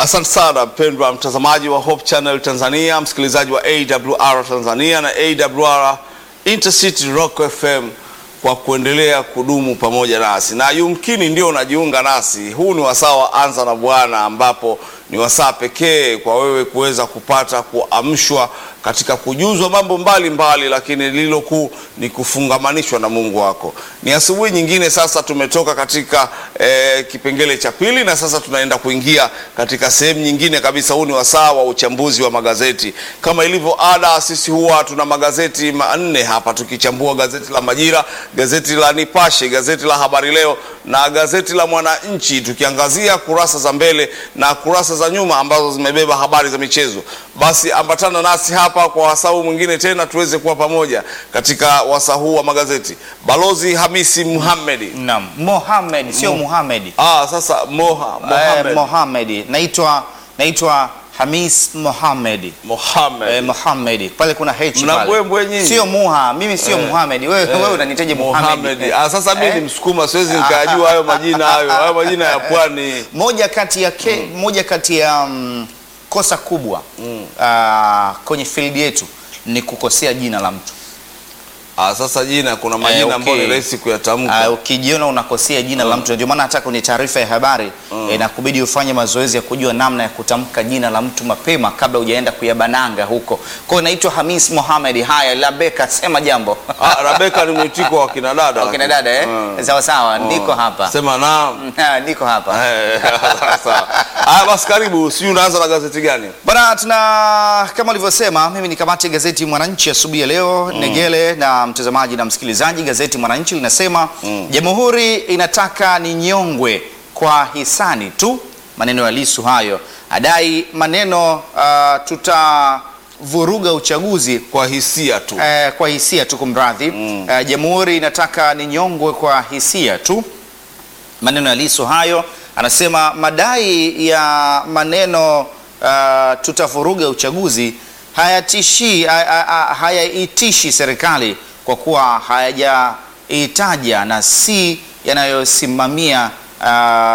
Asante sana mpendwa mtazamaji wa Hope Channel Tanzania, msikilizaji wa AWR Tanzania na AWR Intercity Rock FM kwa kuendelea kudumu pamoja nasi, na yumkini ndio unajiunga nasi. Huu ni wasaa wa Anza na Bwana, ambapo ni wasaa pekee kwa wewe kuweza kupata kuamshwa katika kujuzwa mambo mbalimbali mbali, lakini lililo kuu ni kufungamanishwa na Mungu wako. Ni asubuhi nyingine sasa, tumetoka katika eh, kipengele cha pili na sasa tunaenda kuingia katika sehemu nyingine kabisa. Huu ni wasaa wa uchambuzi wa magazeti. Kama ilivyo ada, sisi huwa tuna magazeti manne hapa tukichambua gazeti la Majira, gazeti la Nipashe, gazeti la Habari Leo na gazeti la Mwananchi, tukiangazia kurasa za mbele na kurasa za nyuma ambazo zimebeba habari za michezo. Basi ambatana nasi hapa kwa wasaa mwingine tena tuweze kuwa pamoja katika wasaa huu wa magazeti. Balozi Hamisi Muhammedi. Naam, Mohamed sio Muhammad. Ah, sasa Moha Eh, Mohamed Mohamed. Naitwa naitwa Hamis Mohamed. Mohamed. Eh, Mohamed. Pale kuna H Mna pale. mbwembwe nyinyi. Sio Muha, mimi sio Muhammad. Wewe wewe unanitaje Muhammad? Mohamed. Ah, sasa mimi Eh? ni Msukuma siwezi nikayajua hayo majina hayo. Hayo majina ya pwani. Moja kati ya ke, moja kati ya mm, kosa kubwa ah, kwenye field yetu ni kukosea jina la mtu. Ah, sasa jina kuna majina Eh, okay. ambayo ni rahisi kuyatamka. Ah, ukijiona unakosea jina la mtu, ndio maana hata kwenye taarifa ya habari eh, inakubidi ufanye mazoezi ya kujua namna ya kutamka jina la mtu mapema kabla hujaenda kuyabananga huko. Kwa hiyo naitwa Hamis Mohamed. Haya, Labeka, sema jambo. Ah, Rabeka ni mwitiko wa kina dada. Wakina lakini. dada eh? Mm. Sawa sawa, niko hapa. Sema naam. Ah, niko hapa. Eh, sawa. Ah, basi karibu, sijui unaanza na gazeti gani? Bana, tuna kama ulivyosema, mimi ni kamati ya gazeti Mwananchi asubuhi ya leo Negele na mtazamaji na msikilizaji. Gazeti Mwananchi linasema Jamhuri inataka ni nyongwe kwa hisani tu, maneno ya Lisu hayo, adai maneno uh, tutavuruga uchaguzi Kwa hisia tu. eh, kwa hisia tu, kumradhi. Eh, Jamhuri inataka ni nyongwe kwa hisia tu, maneno ya Lissu hayo. Anasema madai ya maneno uh, tutavuruga uchaguzi hayatishi ha- ha- ha- hayaitishi serikali kwa kuwa hayajaitaja na si yanayosimamia uh,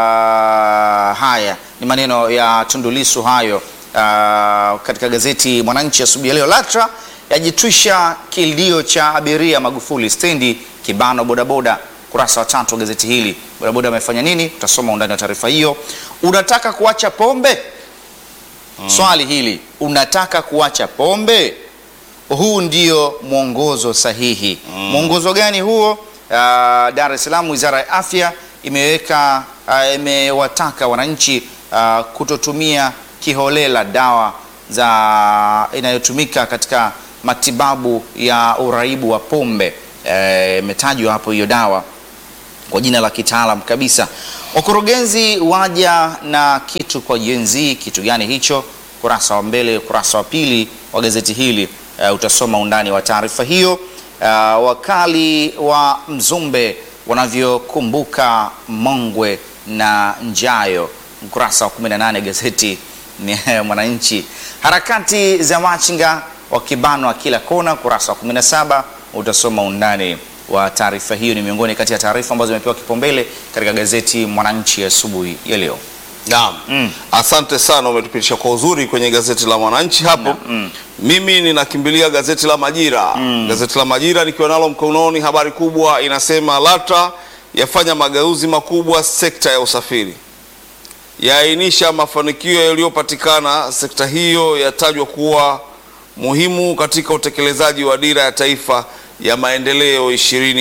haya. Ni maneno ya Tundu Lissu hayo uh, katika gazeti Mwananchi asubuhi ya leo. LATRA yajitwisha kilio cha abiria Magufuli stendi kibano bodaboda kurasa wa tatu wa gazeti hili. Bodaboda amefanya nini? Utasoma undani wa taarifa hiyo. Unataka kuacha pombe? Swali hili, unataka kuacha pombe? Huu ndio mwongozo sahihi. Mwongozo gani huo? Uh, Dar es Salaam, Wizara ya Afya imeweka uh, imewataka wananchi uh, kutotumia kiholela dawa za inayotumika katika matibabu ya uraibu wa pombe. Eh, Imetajwa hapo hiyo dawa kwa jina la kitaalam kabisa. Wakurugenzi waja na kitu kwa Gen Z. Kitu gani hicho? Kurasa wa mbele, ukurasa wa pili wa gazeti hili uh, utasoma undani wa taarifa hiyo. Uh, wakali wa Mzumbe wanavyokumbuka Mongwe na Njayo, ukurasa wa 18 gazeti ni Mwananchi. Harakati za machinga wakibanwa kila kona, ukurasa wa 17 utasoma undani wa taarifa hiyo. Ni miongoni kati ya taarifa ambazo zimepewa kipaumbele katika gazeti Mwananchi asubuhi ya, ya leo. Naam. Mm. Asante sana umetupitisha kwa uzuri kwenye gazeti la Mwananchi hapo. Mm. Mimi ninakimbilia gazeti la Majira. Gazeti la Majira nikiwa nalo mkononi, habari kubwa inasema LATRA yafanya mageuzi makubwa sekta ya usafiri, yaainisha mafanikio yaliyopatikana. Sekta hiyo yatajwa kuwa muhimu katika utekelezaji wa dira ya taifa ya maendeleo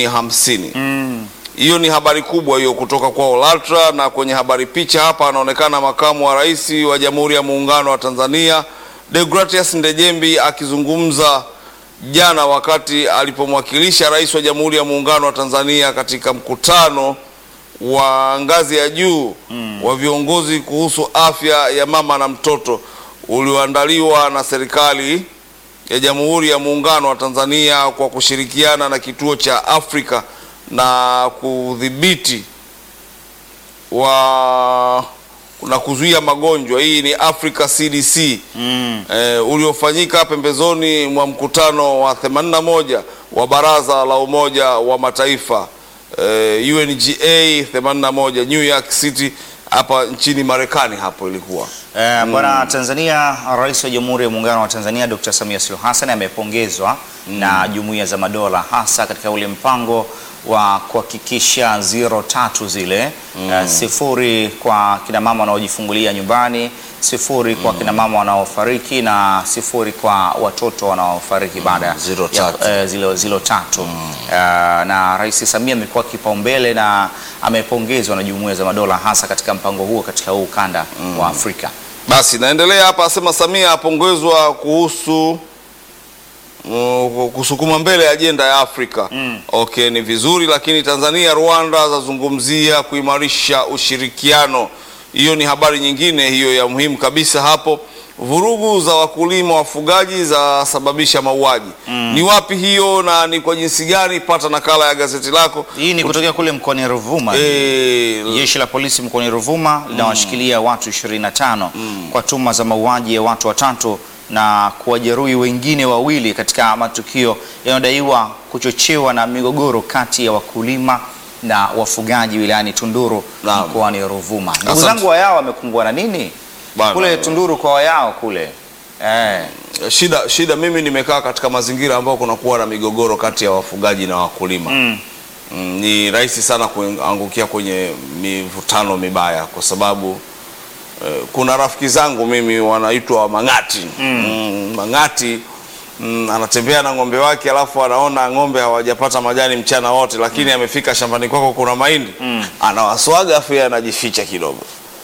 2050. Hiyo ni habari kubwa hiyo kutoka kwa LATRA. Na kwenye habari picha hapa anaonekana makamu wa rais wa Jamhuri ya Muungano wa Tanzania Deogratias Ndejembi akizungumza jana wakati alipomwakilisha rais wa Jamhuri ya Muungano wa Tanzania katika mkutano wa ngazi ya juu wa viongozi kuhusu afya ya mama na mtoto ulioandaliwa na serikali ya Jamhuri ya Muungano wa Tanzania kwa kushirikiana na kituo cha Afrika na kudhibiti wa na kuzuia magonjwa. Hii ni Africa CDC Mm. eh, uliofanyika pembezoni mwa mkutano wa 81 wa Baraza la Umoja wa Mataifa eh, UNGA 81 New York City hapa nchini Marekani hapo ilikuwa Eh, Bwana Tanzania, Rais wa Jamhuri ya Muungano wa Tanzania Dr. Samia Suluhu Hassan amepongezwa na Jumuiya za Madola hasa katika ule mpango wa kuhakikisha zero tatu zile eh, sifuri kwa kina mama wanaojifungulia nyumbani, sifuri kwa kina mama wanaofariki na sifuri kwa watoto wanaofariki baada zero ya tatu. eh, zilo, zilo tatu Eh, na Rais Samia amekuwa kipaumbele na amepongezwa na Jumuiya za Madola hasa katika mpango huo katika huu ukanda wa Afrika. Basi naendelea hapa, asema Samia apongezwa kuhusu mm, kusukuma mbele ajenda ya Afrika. Okay, ni vizuri, lakini Tanzania Rwanda zazungumzia kuimarisha ushirikiano. Hiyo ni habari nyingine hiyo ya muhimu kabisa hapo. Vurugu za wakulima wafugaji zasababisha mauaji. Ni wapi hiyo na ni kwa jinsi gani? Pata nakala ya gazeti lako. Hii ni kutokea kule mkoani Ruvuma. Eh, Jeshi la polisi mkoani Ruvuma linawashikilia watu 25 kwa tuhuma za mauaji ya watu watatu na kuwajeruhi wengine wawili katika matukio yanayodaiwa kuchochewa na migogoro kati ya wakulima na wafugaji wilayani Tunduru Naam. mkoani Ruvuma. Ndugu Asante. zangu Wayao wamekumbwa na nini Bana. kule Tunduru kwa Wayao kule eh. Shida, shida mimi nimekaa katika mazingira ambayo kunakuwa na migogoro kati ya wafugaji na wakulima mm. ni rahisi sana kuangukia kwenye mivutano mibaya kwa sababu eh, kuna rafiki zangu mimi wanaitwa Mang'ati mm. Mang'ati mm, anatembea na ng'ombe wake alafu anaona ng'ombe hawajapata majani mchana wote, lakini amefika shambani kwako kuna mahindi anawaswaga afu yeye anajificha kidogo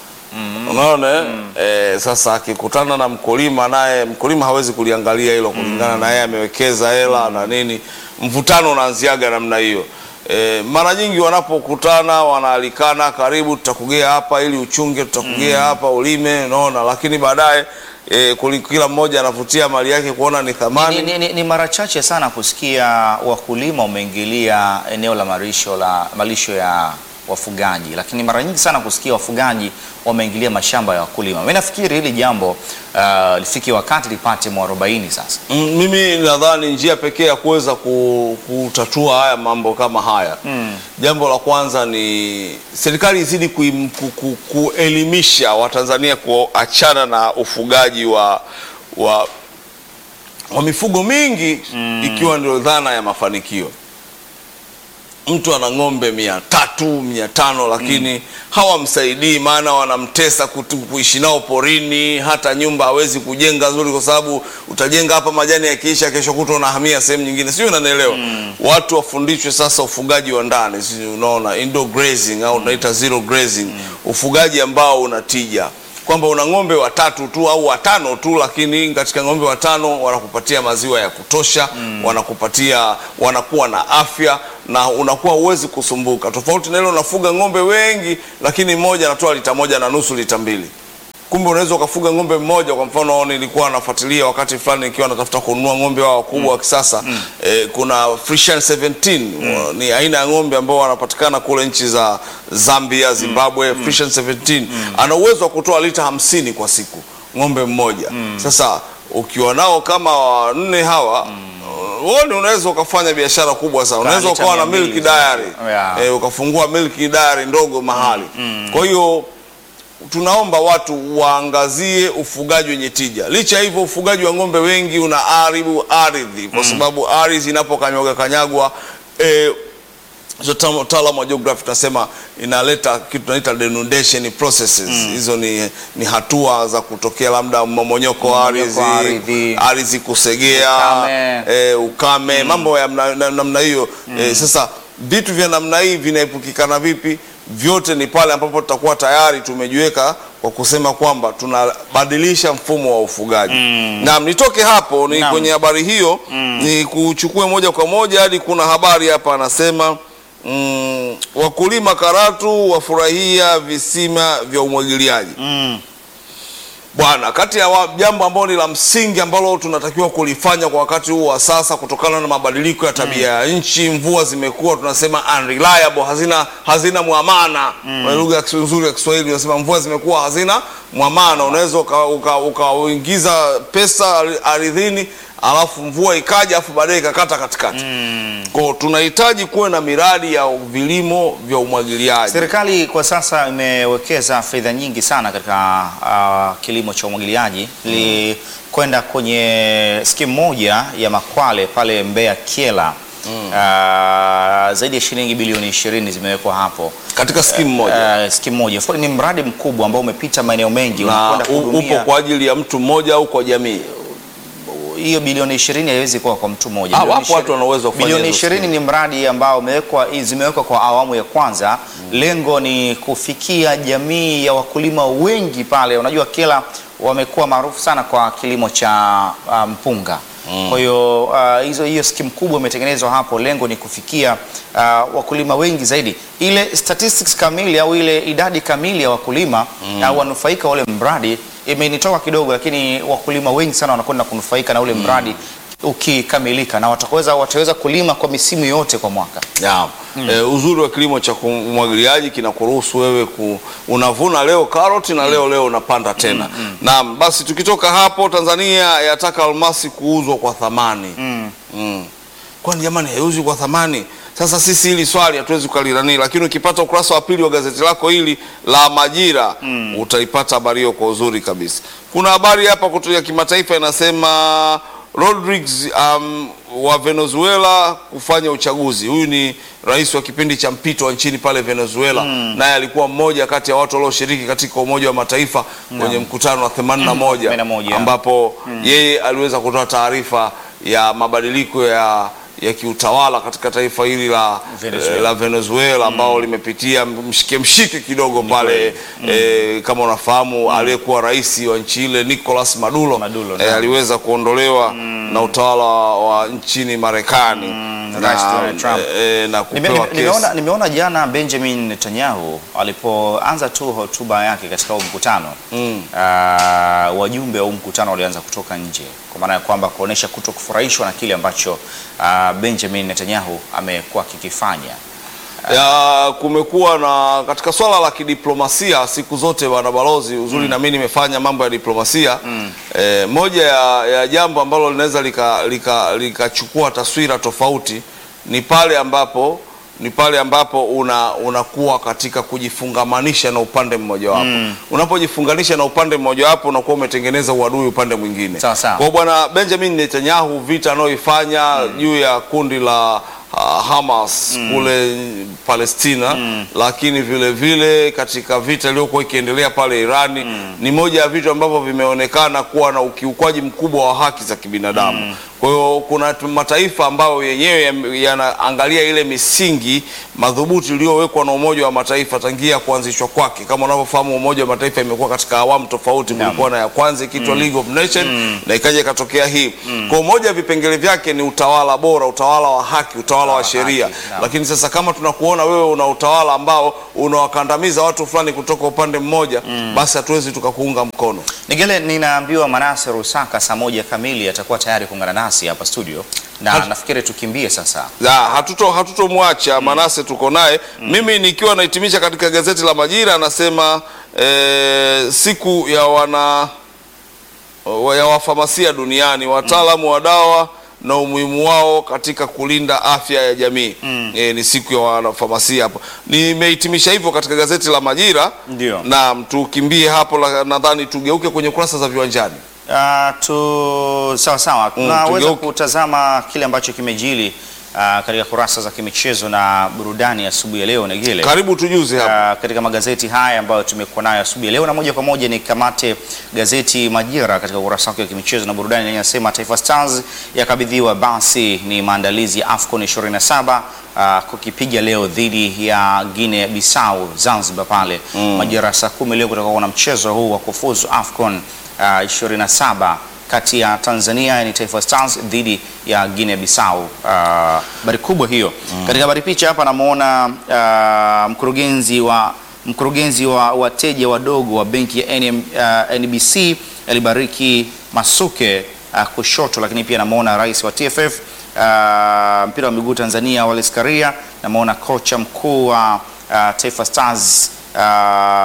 Unaona eh? Eh, sasa akikutana na mkulima naye mkulima hawezi kuliangalia hilo kulingana na yeye amewekeza hela na nini, mvutano unaanziaga namna hiyo. Eh, mara nyingi wanapokutana wanaalikana, karibu tutakugea hapa ili uchunge, tutakugea hapa ulime, unaona, lakini baadaye eh, kuli- kila mmoja anavutia mali yake kuona ni thamani. Ni, ni, ni, ni mara chache sana kusikia wakulima wameingilia eneo la malisho la malisho ya wafugaji, lakini mara nyingi sana kusikia wafugaji wameingilia mashamba ya wakulima. Mimi nafikiri hili jambo uh, lifike wakati lipate mwarobaini sasa. Mm, mimi nadhani njia pekee ya kuweza ku- kutatua haya mambo kama haya jambo la kwanza ni serikali izidi kuim- ku- ku- kuelimisha Watanzania kuachana na ufugaji wa, wa, wa mifugo mingi ikiwa ndio dhana ya mafanikio. Mtu ana ng'ombe mia tatu mia tano lakini hawamsaidii, maana wanamtesa kutu- kuishi nao porini. Hata nyumba hawezi kujenga nzuri, kwa sababu utajenga hapa, majani yakiisha, kesho kutwa unahamia sehemu nyingine, sio? Unanielewa? Watu wafundishwe sasa ufugaji wa ndani, si unaona, indoor grazing au unaita zero grazing, ufugaji ambao una tija kwamba una ng'ombe watatu tu au watano tu, lakini katika ng'ombe watano wanakupatia maziwa ya kutosha wanakupatia wanakuwa na afya na unakuwa huwezi kusumbuka, tofauti na ile unafuga ng'ombe wengi, lakini mmoja anatoa lita moja na nusu lita mbili. Kumbe unaweza ukafuga ng'ombe mmoja. Kwa mfano, nilikuwa nafuatilia wakati fulani nikiwa natafuta kununua ng'ombe wao wakubwa wa kisasa eh, kuna Friesian 17 wa- ni aina ya ng'ombe ambao wanapatikana kule nchi za Zambia, Zimbabwe. Friesian 17 ana uwezo wa kutoa lita hamsini kwa siku ng'ombe mmoja. Sasa ukiwa nao kama wanne hawa wewe unaweza ukafanya biashara kubwa sana, unaweza lita ukawa na mia mbili milk diary Yeah. eh, ukafungua milk diary ndogo mahali. Kwa hiyo tunaomba watu waangazie ufugaji wenye tija. Licha ya hivyo, ufugaji wa ng'ombe wengi unaharibu ardhi, kwa sababu ardhi inapokanyagwa kanyagwa eh, wataalamu wa geography tunasema inaleta kitu tunaita denudation processes. Hizo ni, ni hatua za kutokea labda mmomonyoko wa Mmomonyoko wa ardhi. ardhi, ardhi kusegea, Ukame. eh, ukame mambo ya mna- na- namna hiyo eh, sasa vitu vya namna hii vinaepukikana vipi? Vyote ni pale ambapo tutakuwa tayari tumejiweka kwa kusema kwamba tunabadilisha mfumo wa ufugaji. Naam, nitoke hapo ni Naam. kwenye habari hiyo ni kuchukue moja kwa moja hadi kuna habari hapa anasema mm, wakulima Karatu wafurahia visima vya umwagiliaji. Bwana, kati ya wa- jambo ambalo ni la msingi ambalo tunatakiwa kulifanya kwa wakati huu wa sasa, kutokana na mabadiliko ya tabia ya nchi, mvua zimekuwa tunasema unreliable, hazina hazina mwamana. Kwa lugha ya Kis- nzuri ya Kiswahili unasema mvua zimekuwa hazina mwamana. Unaweza ukaingiza uka, ukaingiza pesa ari- ardhini alafu mvua ikaja alafu baadaye ikakata katikati Kwa tunahitaji kuwe na miradi ya vilimo vya umwagiliaji Serikali kwa sasa imewekeza fedha nyingi sana katika uh, kilimo cha umwagiliaji. Nilikwenda kwenye skimu moja ya Makwale pale Mbeya Kyela. Uh, zaidi ya shilingi bilioni 20 zimewekwa hapo katika skimu moja uh, skimu moja. Of course, Ni mradi mkubwa ambao umepita maeneo mengi, na unakwenda u- upo kuhudumia kwa ajili ya mtu mmoja au kwa jamii hiyo bilioni 20 haiwezi kuwa kwa mtu mmoja. Ah, Bilioni wapo watu 20 wana uwezo wa kufanya Bilioni hizo 20 ni mradi ambao umewekwa zimewekwa kwa awamu ya kwanza. Lengo ni kufikia jamii ya wakulima wengi pale. Unajua Kyela wamekuwa maarufu sana kwa kilimo cha ah, mpunga. Kwa hiyo ah, hizo hiyo skimu kubwa imetengenezwa hapo, lengo ni kufikia ah, wakulima wengi zaidi. Ile statistics kamili au ile idadi kamili ya wakulima au wanufaika wa ule mradi imenitoka kidogo, lakini wakulima wengi sana wanakwenda kunufaika na ule mradi ukikamilika, na wataweza wataweza kulima kwa misimu yote kwa mwaka. Ya. Eh, uzuri wa kilimo cha umwagiliaji kinakuruhusu wewe ku, unavuna leo karoti na leo leo unapanda tena. Naam, basi tukitoka hapo Tanzania yataka almasi kuuzwa kwa thamani. Mm. Kwani jamani haiuzwi kwa thamani? Sasa sisi hili swali hatuwezi kukalirani, lakini ukipata ukurasa wa pili wa gazeti lako hili la Majira utaipata habari hiyo kwa uzuri kabisa. Kuna habari hapa kutoka kimataifa inasema Rodriguez um, wa Venezuela kufanya uchaguzi. Huyu ni rais wa kipindi cha mpito wa nchini pale Venezuela, naye alikuwa mmoja kati ya watu walioshiriki katika Umoja wa Mataifa kwenye mkutano wa 81 81. ambapo yeye aliweza kutoa taarifa ya mabadiliko ya ya kiutawala katika taifa hili la Venezuela. eh, la Venezuela ambao limepitia mshike mshike kidogo pale eh, kama unafahamu aliyekuwa rais wa nchi ile Nicolas Maduro, Maduro, eh, naam. aliweza kuondolewa na utawala wa nchini Marekani Rais Donald Trump. eh, na Nime- kupewa nime- Nimeona, kesi. nimeona jana Benjamin Netanyahu alipoanza tu hotuba yake katika huu mkutano ah, wajumbe wa huu mkutano walianza kutoka nje, kwa maana ya kwamba kuonesha kuto kufurahishwa na kile ambacho ah, Benjamin Netanyahu amekuwa akikifanya. ya kumekuwa na katika swala la kidiplomasia siku zote bwana balozi uzuri na mimi nimefanya mambo ya diplomasia eh, moja ya, ya jambo ambalo linaweza likachukua lika, likachukua taswira tofauti ni pale ambapo ni pale ambapo una unakuwa katika kujifungamanisha na upande mmojawapo unapojifunganisha na upande mmojawapo unakuwa umetengeneza uadui upande mwingine Sawa, sawa. kwa bwana Benjamin Netanyahu vita anayoifanya juu ya kundi la uh, Hamas kule Palestina, lakini vile vile katika vita iliyokuwa ikiendelea pale Irani ni moja ya vitu ambavyo vimeonekana kuwa na ukiukwaji mkubwa wa haki za kibinadamu. Kwa hiyo kuna tu- mataifa ambayo yenyewe yam- yanaangalia ile misingi madhubuti iliyowekwa na Umoja wa Mataifa tangia kuanzishwa kwake. Kama unavyofahamu, Umoja wa Mataifa imekuwa katika awamu tofauti. Naam. Kulikuwa na ya kwanza ikiitwa League of Nations na ikaja ikatokea hii. Kwa moja ya vipengele vyake ni utawala bora, utawala wa haki, utawala wa wa sheria. haki, naam. Lakini sasa kama tunakuona wewe una utawala ambao unawakandamiza watu fulani kutoka upande mmoja, basi hatuwezi tukakuunga mkono. Nigele, ninaambiwa Manase Rusaka saa moja kamili atakuwa tayari kuungana nasi hapa studio, na Hat- nafikiri tukimbie sasa. Ya, hatuto hatutomwacha Manase, tuko naye. Mimi nikiwa nahitimisha katika gazeti la Majira anasema eh, siku ya wana wa- ya wafamasia duniani, wataalamu wa dawa na umuhimu wao katika kulinda afya ya jamii. Eh, ni siku ya wanafamasia hapo. Nimehitimisha hivyo katika gazeti la Majira. Ndio. Naam, tukimbie hapo, la- nadhani tugeuke kwenye kurasa za viwanjani. Uh, tu sawa sawa, tunaweza tugeuke. kutazama kile ambacho kimejili uh, katika kurasa za kimichezo na burudani asubuhi ya leo Negele. Karibu tujuze hapo. Uh, katika magazeti haya ambayo tumekuwa nayo asubuhi ya leo, na moja kwa moja ni kamate gazeti Majira katika ukurasa wake wa kimichezo na burudani, inasema Taifa Stars yakabidhiwa basi ni maandalizi ya AFCON 27 uh, kukipiga leo dhidi ya Guinea Bissau Zanzibar pale Majira saa kumi leo kutakuwa na mchezo huu wa kufuzu AFCON uh, 27 kati ya Tanzania yani Taifa Stars dhidi ya Guinea Bissau. Uh, habari kubwa hiyo. Katika habari picha hapa namuona uh, mkurugenzi wa mkurugenzi wa wateja wadogo wa benki ya NM, uh, NBC alibariki Masuke uh, kushoto, lakini pia namuona rais wa TFF uh, mpira wa miguu Tanzania Wallace Karia, namuona kocha mkuu wa uh, Taifa Stars uh,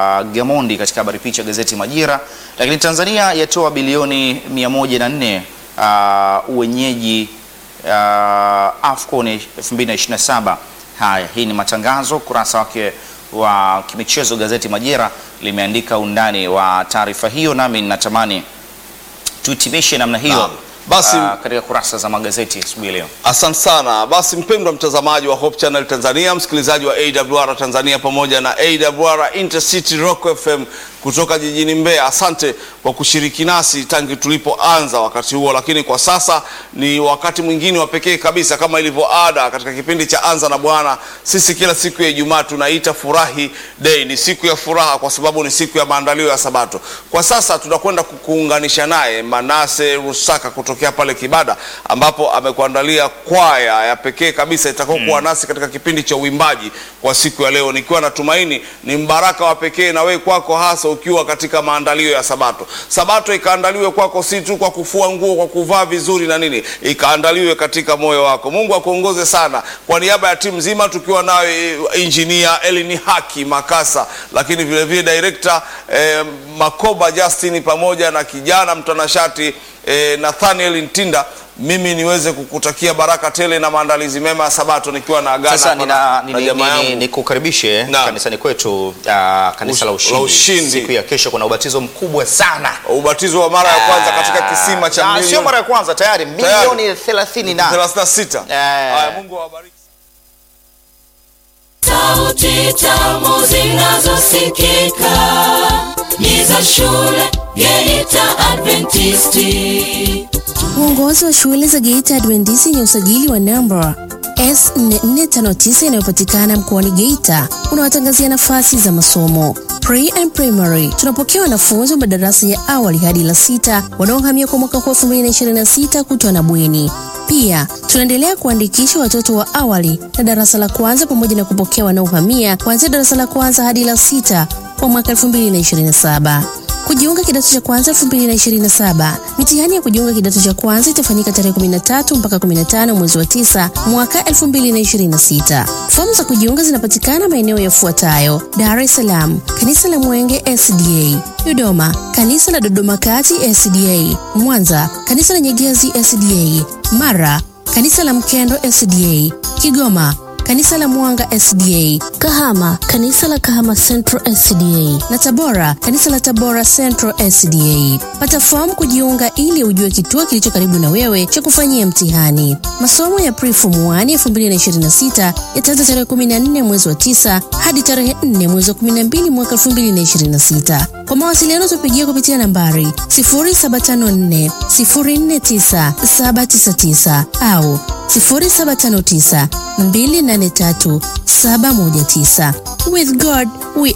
Gamondi katika habari picha gazeti Majira. Lakini Tanzania yatoa bilioni 104 uh, uwenyeji uh, AFCON 2027. Haya, hii ni matangazo. Ukurasa wake wa kimichezo gazeti Majira limeandika undani wa taarifa hiyo, nami ninatamani tuhitimishe namna hiyo Naam. Basi- ah, katika kurasa za magazeti asubuhi ya leo. Asante sana. Basi mpendwa mtazamaji wa Hope Channel Tanzania, msikilizaji wa AWR Tanzania pamoja na AWR Intercity Rock FM kutoka jijini Mbeya, asante kwa kushiriki nasi tangu tulipoanza wakati huo, lakini kwa sasa ni wakati mwingine wa pekee kabisa, kama ilivyo ada katika kipindi cha Anza na Bwana. Sisi kila siku ya Ijumaa tunaita Furahi Day, ni siku ya furaha kwa sababu ni siku ya maandalio ya Sabato. Kwa sasa tunakwenda kukuunganisha naye Manase Rusaka kutokea pale Kibada, ambapo amekuandalia kwaya ya pekee kabisa itakayokuwa nasi katika kipindi cha uimbaji kwa siku ya leo, nikiwa natumaini ni mbaraka wa pekee na wewe kwako, hasa ukiwa katika maandalio ya Sabato. Sabato ikaandaliwe kwako si tu kwa kufua nguo, kwa kuvaa vizuri na nini, ikaandaliwe katika moyo wako. Mungu akuongoze sana. Kwa niaba ya timu nzima tukiwa nawe injinia Elini Haki Makasa, lakini vile vile director eh, Makoba Justin pamoja na kijana mtanashati eh, Nathaniel Ntinda, mimi niweze kukutakia baraka tele na maandalizi mema ya Sabato nikiwa na agana Sasa hapa nina, na- na nini- jamaa nini- yangu. nikukaribishe Naam. kanisani kwetu ah, kanisa la La ushindi. Ushindi. Siku ya kesho kuna ubatizo mkubwa sana ubatizo wa mara ya kwanza katika kisima cha Ah, sio milioni mara ya kwanza tayari milioni 30 na 36. Eh. Haya, Mungu awabariki. Sauti tamu zinazosikika ni za shule Geita Adventisti. Uongozi wa shule za Geita Adventisi yenye usajili wa namba S4459 inayopatikana mkoani Geita unawatangazia nafasi za masomo pre and primary. Tunapokea wanafunzi wa madarasa ya awali hadi la sita wanaohamia kwa mwaka huu 2026 kutwa na bweni. Pia tunaendelea kuandikisha watoto wa awali na darasa la kwanza pamoja na kupokea wanaohamia kuanzia darasa la kwanza hadi la sita kwa mwaka 2027. Kujiunga kidato cha kwanza 2027. Mitihani ya kujiunga kidato cha kwanza itafanyika tarehe 13 mpaka 15 mwezi wa 9 mwaka 2026. Fomu za kujiunga zinapatikana maeneo yafuatayo: Dar es Salaam, kanisa la Mwenge SDA; Dodoma, kanisa la Dodoma Kati SDA; Mwanza, kanisa la Nyegezi SDA; Mara, kanisa la Mkendo SDA; Kigoma, kanisa la Mwanga SDA, Kahama, kanisa la Kahama Central SDA na Tabora, kanisa la Tabora Central SDA. Pata fomu kujiunga ili ujue kituo kilicho karibu na wewe cha kufanyia mtihani. Masomo ya Pre-Form 1 2026 yataanza tarehe 14 mwezi wa 9 hadi tarehe 4 mwezi wa 12 mwaka 2026. Kwa mawasiliano tupigie kupitia nambari 0754 049 799 au 0759 283 719. With God we